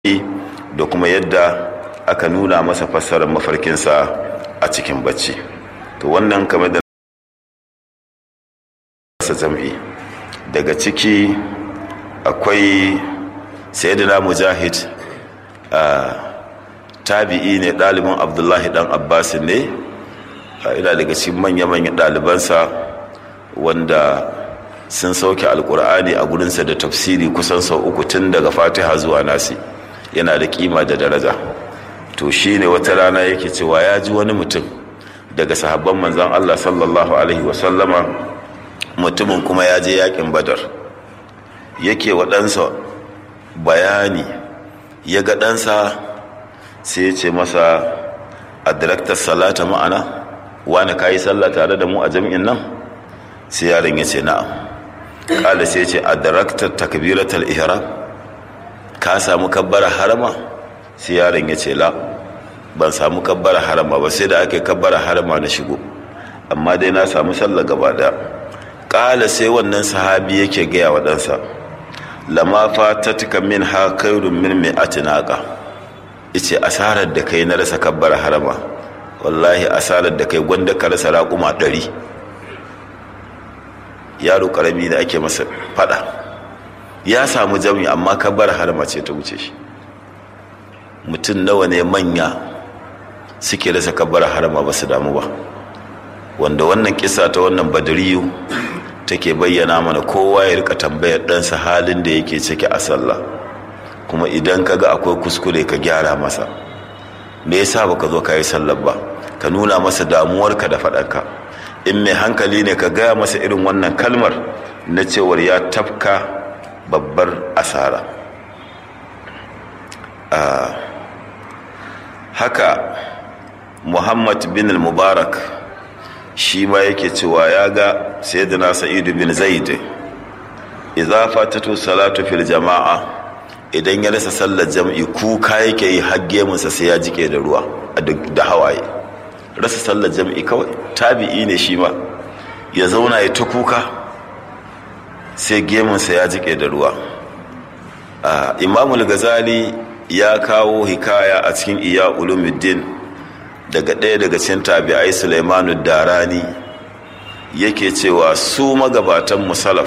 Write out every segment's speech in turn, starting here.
da kuma yadda aka nuna masa fassarar mafarkinsa a cikin bacci to wannan kamar da sa jam'i daga ciki akwai sayyidina mujahid a tabi'i ne ɗalibin abdullahi ɗan abbas ne ina daga cikin manya-manyan ɗalibansa wanda sun sauke alkur'ani a gurinsa da tafsiri kusan sau uku tun daga fatiha zuwa nasi yana da kima da daraja to shi ne wata rana yake cewa ya ji wani mutum daga sahabban manzan allah sallallahu alaihi wasallama mutumin kuma ya je yakin badar yake wa ɗansa bayani ya ga ɗansa sai ya ce masa a direktar salata ma'ana wani ka yi sallah tare da mu a jami'in nan sai yaron ya ce na'am ƙala sai ce a direktar takbiratar ihram ka samu kabbara harama sai yaron ya ce la ban samu kabbara harama ba sai da aka yi kabbara harama na shigo amma dai na samu sallah gaba daya ƙala sai wannan sahabi yake gaya wa ɗansa lama fatatka min ha kairun min mai atinaka ice asarar da kai na rasa kabbara harama wallahi asarar da kai gwanda ka rasa raƙuma ɗari yaro ƙarami da ake masa fada ya samu jami amma kabbara harama ce ta wuce shi mutum nawa ne manya suke rasa kabbara harama ba su damu ba wanda wannan kisa ta wannan badariyu take bayyana mana kowa ya rika tambayar ɗansa halin da yake ciki a sallah kuma idan ka ga akwai kuskure ka gyara masa me yasa baka zo ka yi sallar ba ka nuna masa damuwarka da faɗarka in mai hankali ne ka gaya masa irin wannan kalmar na cewar ya tafka babbar asara haka muhammad bin mubarak shi ma yake cewa ya ga sayyidina sa'idu bin zaid idza fatatu salatu fil jama'a idan ya rasa sallar jam'i kuka yake yi hagge munsa sai ya jike da ruwa da hawaye rasa sallar jam'i kawai tabi'i ne shi ma ya zauna ya ta kuka sai gemunsa ya jike da ruwa imamul gazali ya kawo hikaya a cikin iya ulumuddin daga ɗaya daga cikin tabi'ai Sulaimanu Darani yake cewa su magabatan musalaf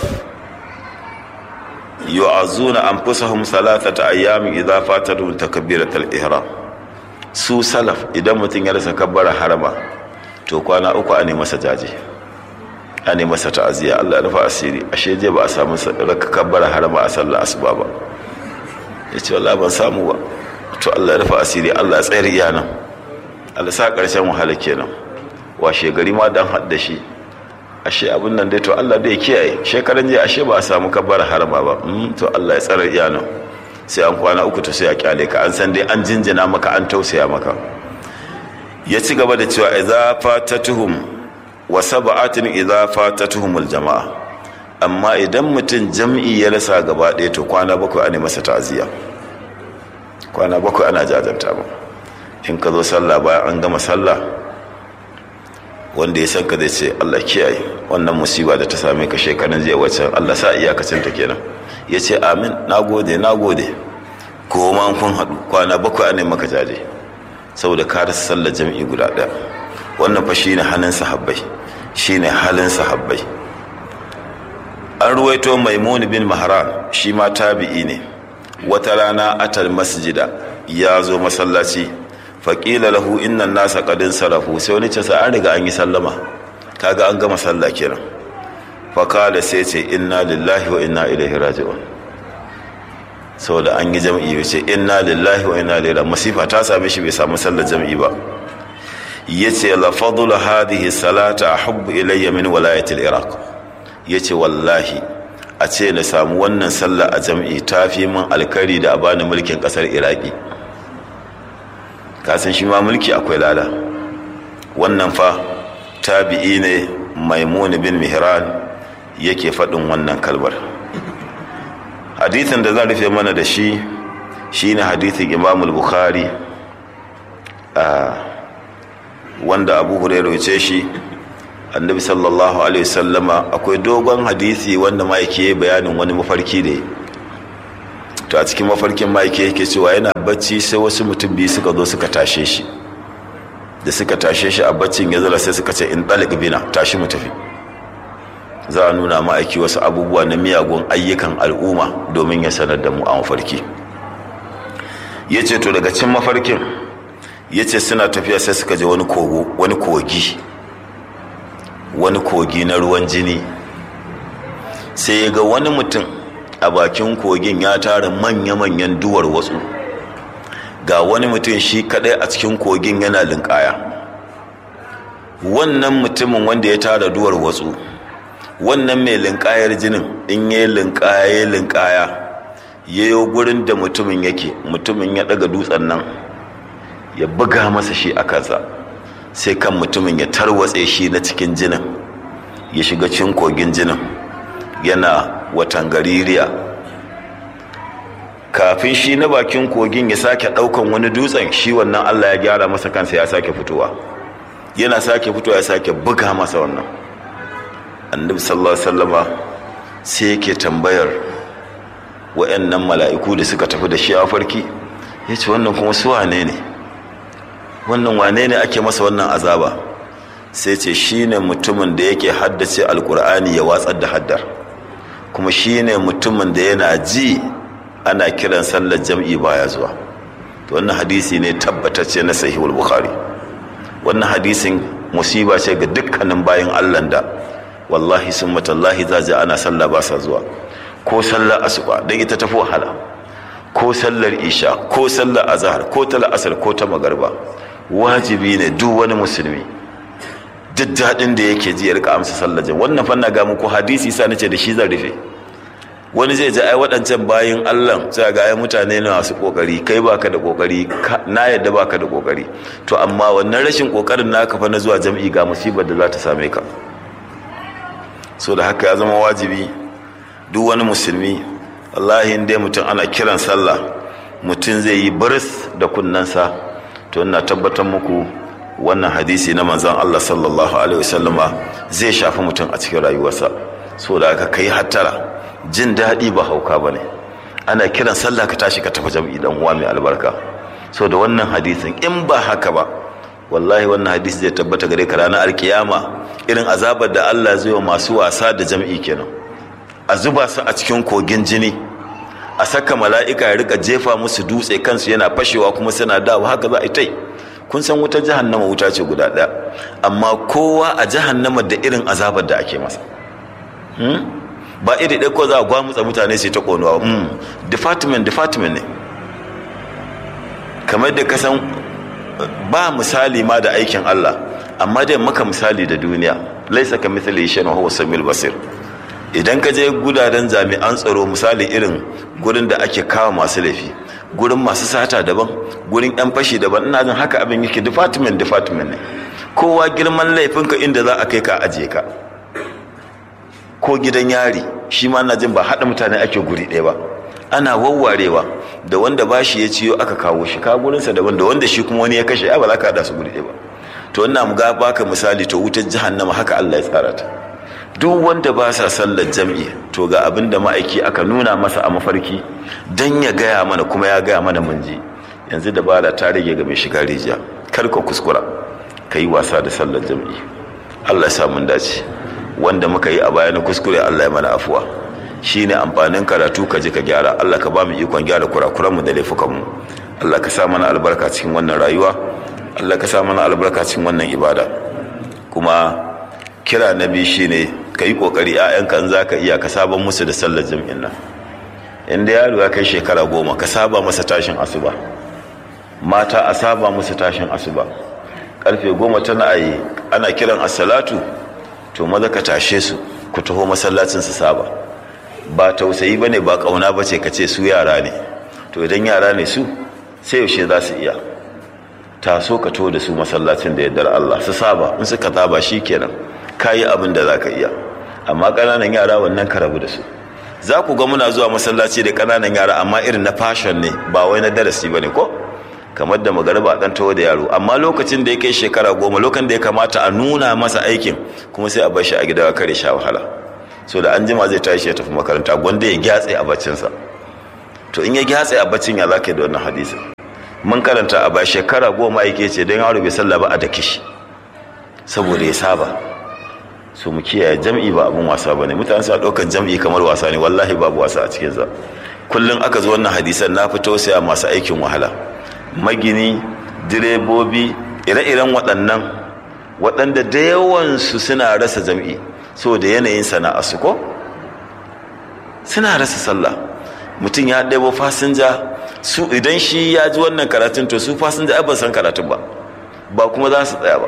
yu'azuna anfusahum salatata ayyamin idza fatatu takbiratul ihram su salaf idan mutum ya rasa kabbara harama to kwana uku a ne masa jaje a ne masa ta'aziyya Allah ya rufa asiri ashe je ba a samu raka kabbara harama a sallar asuba ba yace wallahi ban samu ba to Allah ya rufa asiri Allah ya tsayar iyanan alisa ƙarshen wahala kenan washe gari ma dan hadda shi ashe abin nan dai to Allah dai kiyaye shekaran jiya ashe ba a samu kabbar harama ba to Allah ya tsara iyana sai an kwana uku to sai a kyale ka an san dai an jinjina maka an tausaya maka ya ci gaba da cewa idza fatatuhum wa sab'atin idza fatatuhumul jama'a amma idan mutum jam'i ya rasa gaba ɗaya to kwana bakwai ana masa ta'aziyya kwana bakwai ana jajanta ba in ka zo sallah bayan an gama sallah wanda ya san ka zai ce Allah kiyaye wannan musiba da ta same ka shekaran jiya wacce Allah sa iyakacin ta kenan ya ce amin na gode na gode ko ma kun haɗu kwana bakwai ne maka jaje saboda ka rasa sallar jam'i guda ɗaya wannan fa shine halin sahabbai shine halin sahabbai an ruwaito maimun bin mahran shi ma tabi'i ne wata rana atal masjida ya zo masallaci faƙila lahu innan nasa ƙadin sarafu sai wani ce sa an riga an yi sallama kaga an gama sallah kenan faƙala sai ce inna lillahi wa inna ilaihi raji'un saboda an yi jam'i ya ce inna lillahi wa inna ilaihi masifa ta same shi bai samu sallar jam'i ba yace la fadlu hadhihi salata ahubbu ilayya min walayati al-iraq yace wallahi a ce na samu wannan sallah a jam'i tafi min alkari da a bani mulkin kasar iraki kasan shi ma mulki akwai lada wannan fa tabi'i ne maimun bin mihran yake faɗin wannan kalbar hadithin da zan rufe mana da shi shine hadithin imamul bukhari wanda abu hurairu ce shi annabi sallallahu alaihi wasallama akwai dogon hadisi wanda ma yake bayanin wani mafarki da to a cikin mafarkin ma'aiki yake cewa yana bacci sai wasu mutum biyu suka zo suka tashe shi da suka tashe shi a baccin ya zala sai suka ce in ɗalik bina tashi mu tafi za a nuna ma'aiki wasu abubuwa na miyagun ayyukan al'umma domin ya sanar da mu a mafarki ya ce to daga cin mafarkin ya ce suna tafiya sai suka je wani kogo wani kogi wani kogi na ruwan jini sai ya ga wani mutum a bakin kogin ya tara manya-manyan duwar wasu ga wani mutum shi kadai a cikin kogin yana linkaya wannan mutumin wanda ya tara duwar wasu wannan mai linkayar jinin in ya linkaya ya linkaya ya yi gurin da mutumin yake mutumin ya daga dutsen nan ya buga masa shi a kansa sai kan mutumin ya tarwatse shi na cikin jinin ya shiga cikin kogin jinin yana watan gaririya kafin shi na bakin kogin ya sake daukan wani dutsen shi wannan allah ya gyara masa kansa ya sake fitowa yana sake fitowa ya sake buga masa wannan annabi sallallahu alaihi wasallama sai yake tambayar wa'annan mala'iku da suka tafi da shi a farki ya ce wannan kuma su wane ne wannan wane ne ake masa wannan azaba sai ce shi ne mutumin da yake haddace alkur'ani ya watsar da haddar kuma shi ne mutumin da yana ji ana kiran sallar jam'i baya zuwa to wannan hadisi ne tabbatacce na sahihul bukhari wannan hadisin musiba ce ga dukkanin bayan allah da wallahi sun matallahi za ana sallah ba sa zuwa ko sallar asuba don ita tafi wahala ko sallar isha ko sallar azhar ko ta la'asar ko ta magarba wajibi ne duk wani musulmi duk daɗin da yake ji ya rika amsa sallar jin wannan fanna ga muku hadisi sa nace da shi zan rufe wani zai ji ai waɗancan bayin Allah sai ga ai mutane ne masu kokari kai baka da kokari na yadda baka da kokari to amma wannan rashin kokarin naka fa na zuwa jam'i ga musibar da za ta same ka so da haka ya zama wajibi duk wani musulmi wallahi dai mutum ana kiran sallah mutum zai yi baris da kunnensa to ina tabbatar muku wannan hadisi na manzon Allah sallallahu alaihi wasallama zai shafi mutum a cikin rayuwarsa so da aka kai hattara jin daɗi ba hauka bane ana kiran sallah ka tashi ka tafi jam'i dan uwa mai albarka so da wannan hadisin in ba haka ba wallahi wannan hadisi zai tabbata gare ka ranar alkiyama irin azabar da Allah zai wa masu wasa da jam'i kenan a zuba su a cikin kogin jini a saka mala'ika ya rika jefa musu dutse kansu yana fashewa kuma suna dawo haka za a yi tai kun san wutar jahannama wuta ce guda ɗaya amma kowa a jahannama da irin azabar da ake masa ba iri ɗaya ko za a gwamutsa mutane sai ta ƙonuwa department department ne kamar da ka san ba misali ma da aikin Allah amma dai maka misali da duniya laisa ka mithli shay'in wa huwa samil basir idan ka je gudaden jami'an tsaro misali irin gurin da ake kawo masu laifi gurin masu sata daban gurin yan fashi daban ina jin haka abin yake department department ne kowa girman laifinka inda za a kai ka ajiye ka ko gidan yari shi ma ina jin ba haɗa mutane ake guri ɗaya ba ana wawwarewa da wanda ba shi ya ciyo aka kawo shi ka gurinsa daban da wanda shi kuma wani ya kashe ai ba za ka haɗa su guri ɗaya ba to ina mu ga baka misali to wutar jahannama haka Allah ya tsara ta duk wanda ba sa sallar jam'i to ga abin da ma'aiki aka nuna masa a mafarki dan ya gaya mana kuma ya gaya mana mun ji yanzu da ba da ta rage ga mai shiga rijiya kar ka kuskura ka yi wasa da sallar jam'i Allah ya sa mun dace wanda muka yi a baya na kuskure Allah ya mana afuwa shine amfanin karatu ka ji ka gyara Allah ka ba mu ikon gyara kurakuranmu da laifukanmu Allah ka sa mana albarka cikin wannan rayuwa Allah ka sa mana albarka cikin wannan ibada kuma kira na biyu shine ka yi kokari ƴaƴanka in zaka iya ka saba musu da sallar jam'in nan inda yaro ya kai shekara goma ka saba masa tashin asuba mata a saba musu tashin asuba karfe goma tana ayi ana kiran as-salatu to maza ka tashe su ku taho masallacin su saba ba tausayi bane ba kauna bace ka ce su yara ne to idan yara ne su sai yaushe za su iya taso ka to da su masallacin da yaddar Allah su saba in suka saba shikenan kayi abin da zaka iya amma kananan yara wannan ka rabu da su za ku ga muna zuwa masallaci da kananan yara amma irin na fashion ne ba wai na darasi bane ko kamar da magariba dan taho da yaro amma lokacin da ya kai shekara goma lokacin da ya kamata a nuna masa aikin kuma sai a bar shi a gida kare sha wahala so da an jima zai tashi ya tafi makaranta gwanda ya gyatse a baccinsa to in ya gyatsa a baccin ya zaka yi da wannan hadisin mun karanta a ba shekara goma yake ce don yaro bai sallah ba a da kishi saboda ya saba su mu kiyaye jam'i ba abun wasa ba ne mutane suna ɗaukar jam'i kamar wasa ne wallahi babu wasa a cikinsa kullum aka zo wannan hadisan na fi tausaya masu aikin wahala magini direbobi ire-iren waɗannan waɗanda da yawansu suna rasa jam'i saboda yanayin sana'a su ko suna rasa sallah mutum ya ɗebo fasinja su idan shi ya ji wannan karatun to su fasinja ai ban san karatun ba ba kuma za su tsaya ba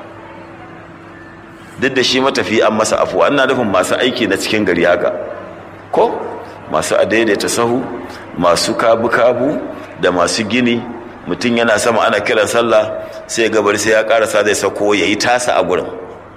duk da shi matafi an masa afuwa ina nufin masu aiki na cikin gari haka ko masu adaidaita sahu masu kabu-kabu da masu gini mutum yana sama ana kiran sallah sai gabar sai ya karasa zai sako ya yi tasa a gurin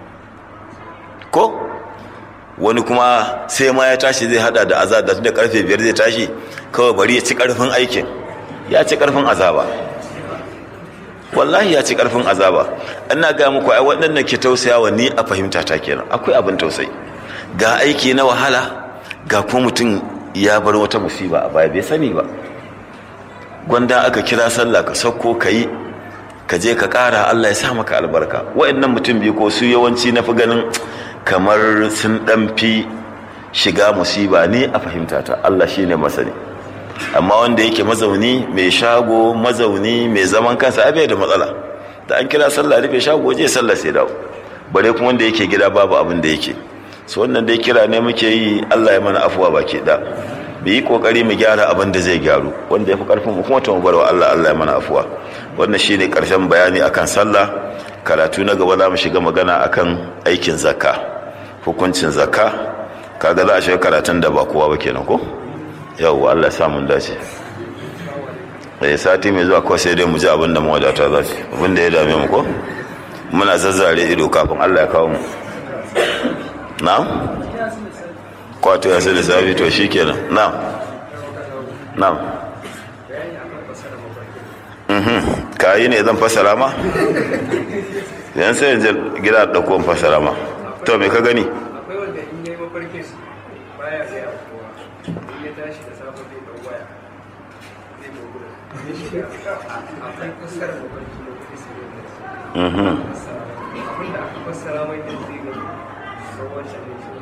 ko wani kuma sai ma ya tashi zai hada da azab da da karfe biyar zai tashi kawai bari ya ci karfin aikin ya ci karfin azaba wallahi ya ci karfin azaba ina ga muku ai waɗannan ke tausayawa ni a fahimta ta kenan akwai abin tausayi ga aiki na wahala ga kuma mutum ya bar wata musiba a baya bai sani ba gwanda aka kira sallah ka sauko ka yi ka je ka ƙara Allah ya sa maka albarka waɗannan mutum biyu ko su yawanci na fi ganin kamar sun ɗan fi shiga musiba ni a fahimta ta Allah shine masani amma wanda yake mazauni mai shago mazauni mai zaman kansa abai da matsala da an kira sallah rufe shago je sallah sai dawo bare kuma wanda yake gida babu abin da yake so wannan dai kira ne muke yi Allah ya mana afuwa baki da bi yi kokari mu gyara abin da zai gyaru wanda yafi karfin mu kuma mu barwa Allah Allah ya mana afuwa wannan shine karshen bayani akan sallah karatu na gaba za mu shiga magana akan aikin zakka hukuncin zakka kaga za a shiga karatun da ba kowa ba kenan ko yau Allah sa mun dace eh sati mai zuwa kawai sai dai mu ji abin da mawadata za su abin da ya dame mu ko muna zazzare ido kafin Allah ya kawo mu na kwato ya sai da safi to shi kenan na na ka yi ne zan fasara ma yan sai yanzu gida ɗauko fasara ma to me ka gani akwai wanda in yi mafarkin baya gaya kowa in ya tashi da safe zai ɗau waya zai dogura akwai fassara mafarki na kuɗi su ne abin da aka fassara mai da zai gani sau wancan ne shi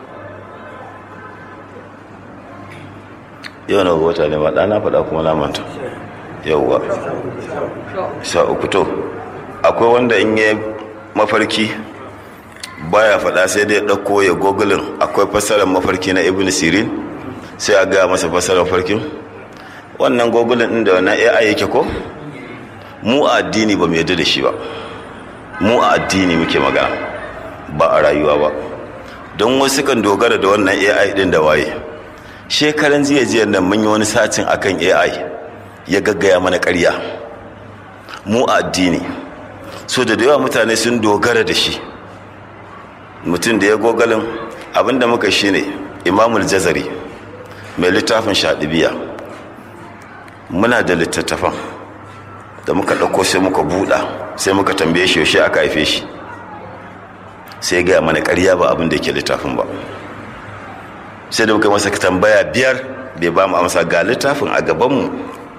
yau na wata ne ba ɗana faɗa kuma na manta yauwa sha uku to akwai wanda in yi mafarki baya faɗa sai dai ɗauko ya gogulin akwai fassarar mafarki na ibn sirin sai a gaya masa fassarar mafarkin wannan gogulin ɗin da wannan ai yake ko mu a addini ba mu yadda da shi ba mu a addini muke magana ba a rayuwa ba don wasu kan dogara da wannan ai ɗin da waye shekaran jiya jiya nan mun yi wani satin akan ai ya gaggaya mana ƙarya mu a addini so da yawa mutane sun dogara da shi mutum da ya gogalin abinda muka shi ne imamul jazari mai littafin shaɗibiya muna da littattafan da muka ɗauko sai muka buɗa sai muka tambaye shi yaushe aka haife shi sai gaya mana ƙarya ba abin da yake littafin ba sai da muka masa tambaya biyar bai ba mu amsa ga littafin a gabanmu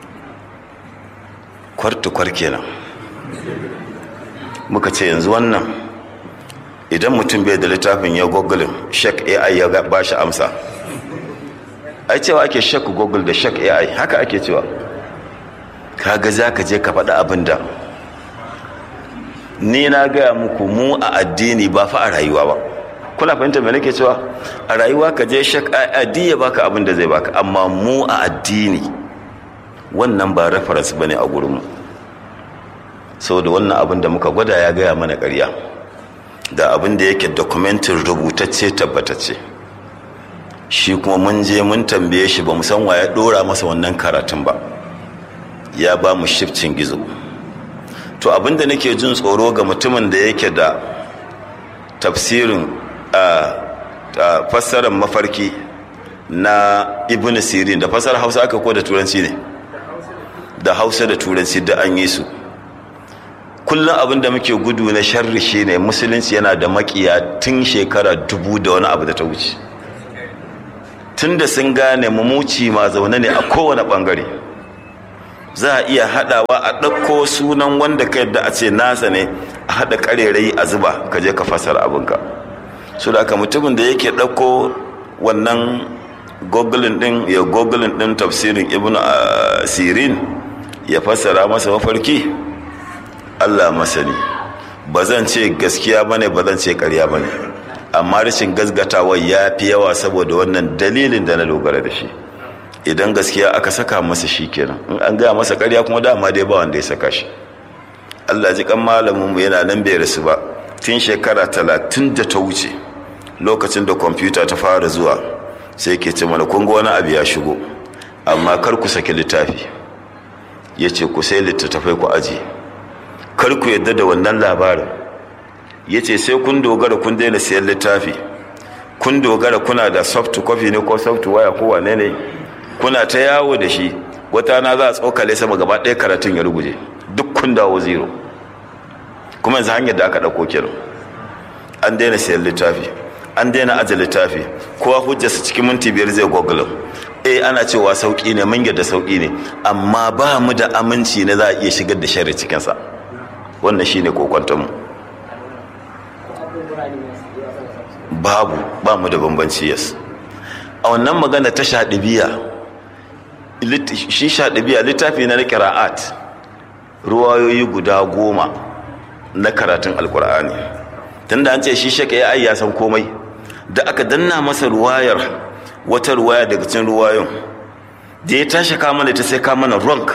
kwartukwar kenan muka ce yanzu wannan idan mutum bai da littafin ya gogulin shek ai ya ba shi amsa ai cewa ake shek google da shek ai haka ake cewa kaga za ka je ka faɗi abin da ni na gaya muku mu a addini ba fa a rayuwa ba kuna fahimta me nake cewa a rayuwa ka je shek ai ya baka abin da zai baka amma mu a addini wannan ba reference bane a gurinmu saboda wannan abin da muka gwada ya gaya mana ƙarya da abin da yake dokumentin rubutacce tabbatacce shi kuma mun je mun tambaye shi ba mu san wa ya ɗora masa wannan karatun ba ya ba mu shifcin gizo to abin da nake jin tsoro ga mutumin da yake da tafsirin a fassarar mafarki na ibn sirin da fassarar hausa aka ko da turanci ne da hausa da turanci da an yi su kullum abin da muke gudu na sharri shi ne musulunci yana da makiya tun shekara dubu da wani abu da ta wuce tunda sun gane mumuci ma zaune ne a kowane bangare za a iya haɗawa a ɗauko sunan wanda ka yadda a ce nasa ne a haɗa ƙarerayi a zuba ka je ka fasara abinka su da mutumin da yake ɗauko wannan gogulin ɗin ya gogulin ɗin tafsirin ibn sirin ya fassara masa mafarki allah masani ba zan ce gaskiya ba ne ba zan ce ƙarya ba ne amma rashin gasgatawa ya fi yawa saboda wannan dalilin da na dogara da shi idan gaskiya aka saka masa shi kenan in an gaya masa karya kuma dama dai ba wanda ya saka shi allah ji kan malamin mu yana nan bai rasu ba tun shekara talatin da ta wuce lokacin da kwamfuta ta fara zuwa sai ke ce mana kun wani abu ya shigo amma kar ku saki littafi ya ce ku sai littattafai ku aji kar ku yadda da wannan labarin ya ce sai kun dogara kun daina siyan littafi kun dogara kuna da soft copy ne ko soft waya ko wane ne kuna ta yawo da shi wata na za a tsokale sama gaba ɗaya karatun ya ruguje duk kun dawo zero kuma yanzu hanyar da aka ɗauko kenan an daina siyan littafi an daina aje littafi kowa hujjarsa cikin minti biyar zai google eh ana cewa sauki ne mun da sauki ne amma ba mu da aminci na za a iya shigar da shari cikinsa wannan shine kokwantonmu babu ba mu da bambanci yas a wannan magana ta shaɗibiya shi shaɗibiya littafi na ƙira'at ruwayoyi guda goma na karatun alkur'ani tunda an ce shi shaka ya ya san komai da aka danna masa ruwayar wata ruwaya daga cikin ruwayon da ya tashi kama da ta sai kama na rank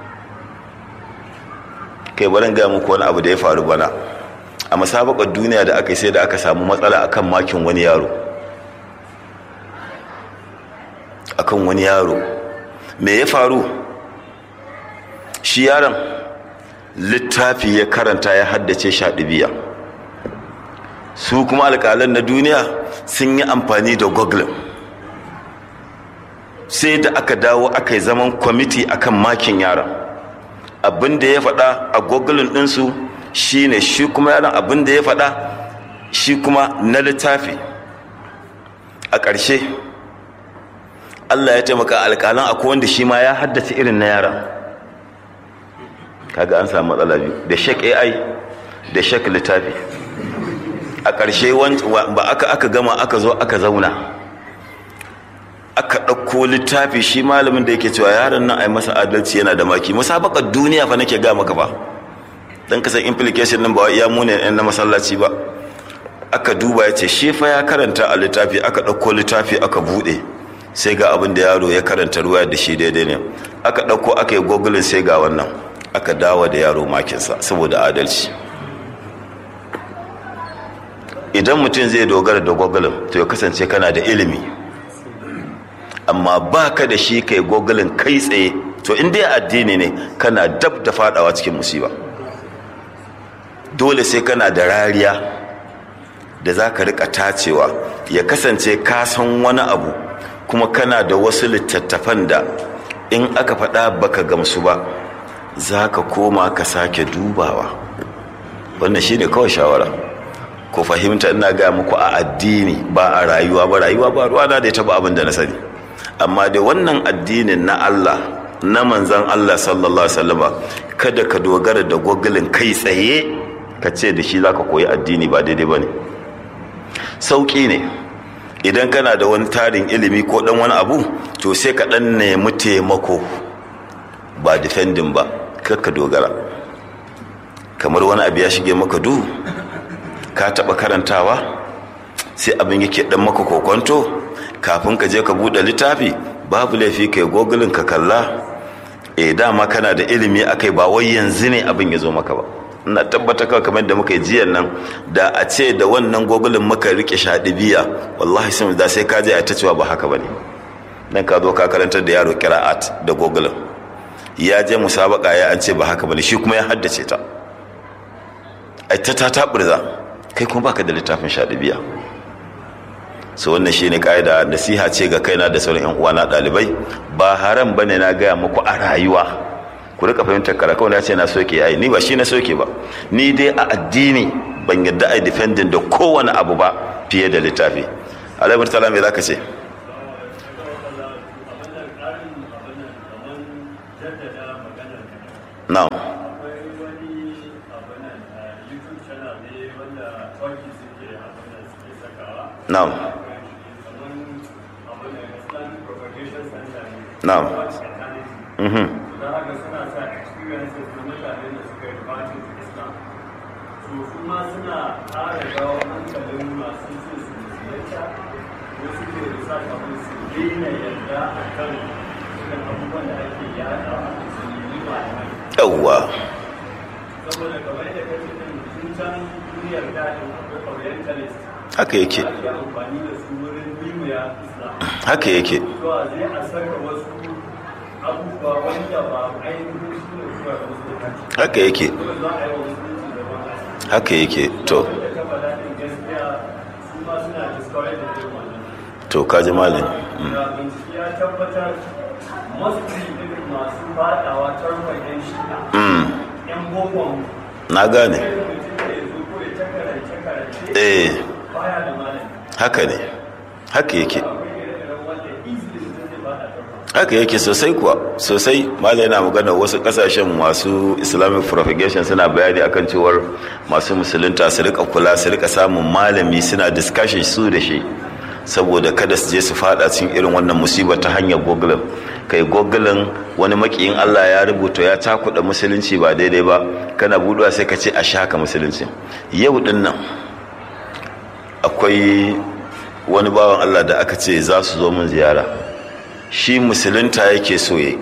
kai barin gaya muku wani abu da ya faru bana a masabakar duniya da aka yi sai da aka samu matsala akan makin wani yaro akan wani yaro me ya faru shi yaron littafi ya karanta ya haddace shaɗibiya su kuma alƙalan na duniya sun yi amfani da google sai da aka dawo aka yi zaman kwamiti akan makin yaron abin da ya faɗa a google ɗinsu shi ne shi kuma yaron abin da ya faɗa shi kuma na littafi a ƙarshe allah ya taimaka alƙalan akwai wanda shi ma ya haddace irin na yaron kaga an samu matsala biyu da shek ai da shek littafi a ƙarshe ba aka aka gama aka zo aka zauna aka ɗauko littafi shi malamin da yake cewa yaron nan a yi masa adalci yana da maki musabakar duniya fa nake ga maka ba dan kasan implication nan ba iya mune ɗan na masallaci ba aka duba ya ce shi fa ya karanta a littafi aka ɗauko littafi aka buɗe sai ga abin da yaro ya karanta ruwa da shi daidai ne aka ɗauko aka yi gogulin sai ga wannan aka dawo da yaro makinsa saboda adalci idan mutum zai dogara da gogulin to ya kasance kana da ilimi amma ba ka da shi kai gogulin kai tsaye to in dai addini ne kana dab da fadawa cikin musiba dole sai kana da rariya da za ka rika tacewa ya kasance ka san wani abu kuma kana da wasu littattafan da in aka faɗa baka gamsu ba za ka koma ka sake dubawa wannan shine kawai shawara ku fahimta ina ga muku a addini ba a rayuwa ba rayuwa ba ruwa na da ya taba abin da na sani amma da wannan addinin na Allah na manzan Allah sallallahu alaihi wasallama kada ka dogara da gogulin kai tsaye ka ce da shi zaka koyi addini ba daidai bane sauki ne idan kana da wani tarin ilimi ko dan wani abu to sai ka dan nemi taimako ba defending ba ka dogara kamar wani abu ya shige maka duhu ka taba karantawa sai abin yake dan maka kokonto kafin ka je ka bude littafi babu laifi kai gogulin ka kalla eh dama kana da ilimi akai ba wai yanzu ne abin ya zo maka ba ina tabbata kawai kamar da muka yi jiyan nan da a ce da wannan gogulin muka rike biya wallahi sun da sai ka je a ta cewa ba haka bane dan ka zo ka karantar da yaro qira'at da gogulin ya je musabaka ya an ce ba haka bane shi kuma ya haddace ta ai ta ta taburza kai kuma baka da littafin biya. so wannan shine kaida nasiha ce ga kaina da sauran yan uwana dalibai ba haram bane na gaya muku a rayuwa ku rika fahimtar karaka wanda ce na soke ai ni ba shi na soke ba ni dai a addini ban yadda ai defending da kowane abu ba fiye da littafi alaihi ta'ala me zaka ce na'am akwai wani abinan youtube channel ne wanda turkey suke abinan suke sakawa na'am kamar abinan islamic propagation center ne Na'am. Watch Eternity. mhm da haka suna sa experiences na mutane da suka yi batin islam so kuma suna ƙara jawo hankalin masu so su musulunta ko suke research abin su daina yarda a kan irin abubuwan da ake yada a musulmi malamai yawwa saboda kamar yadda kace din sun can duniyar daɗin akwai orientalist haka yake ake amfani da su wurin bimuya islam haka yake zuwa zai a saka wasu abubuwa wanda ba ainihin su ne zuwa da musulunci haka yake dole za a yi wa musulunci da ban asa haka yake to da ka faɗa ɗin gaskiya su ma suna discourage da irin wannan to kaji malin da bincike ya tabbatar masu irin masu faɗawa tarkon yan shi'a mm yan bokon na gane sai da mutum da ya zo ko ya ta karance karance eh baya da malami haka ne haka yake akwai ire-iren wanda easily mutum zai faɗa tarkon haka yake sosai kuwa sosai malai yana magana wasu kasashen masu islamic propagation suna bayani akan cewar masu musulunta su rika kula su rika samun malami suna discussion su da shi saboda kada su je su fada cikin irin wannan musibar ta hanyar google kai google wani makiyin allah ya rubuta ya cakuɗa musulunci ba daidai ba kana buduwa sai ka ce a shaka musulunci yau din nan akwai wani bawan allah da aka ce za su zo mun ziyara shi musulunta yake soye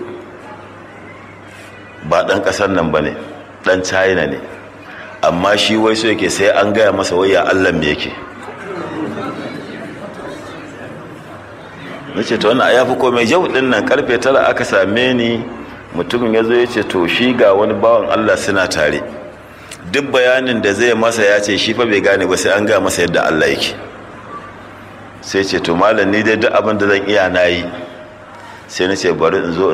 ba ɗan ƙasar nan ba ne ɗan china ne amma shi wai so yake sai an gaya masa waya allah me yake na ce ta wannan ya fi komai yau ɗin nan karfe tara aka same ni mutumin ya zo ya ce to shi ga wani bawan allah suna tare duk bayanin da zai masa ya ce shi fa bai gane ba sai an gaya masa yadda allah yake sai ce to malam ni dai duk abin da zan iya na yi sai na ce bari in zo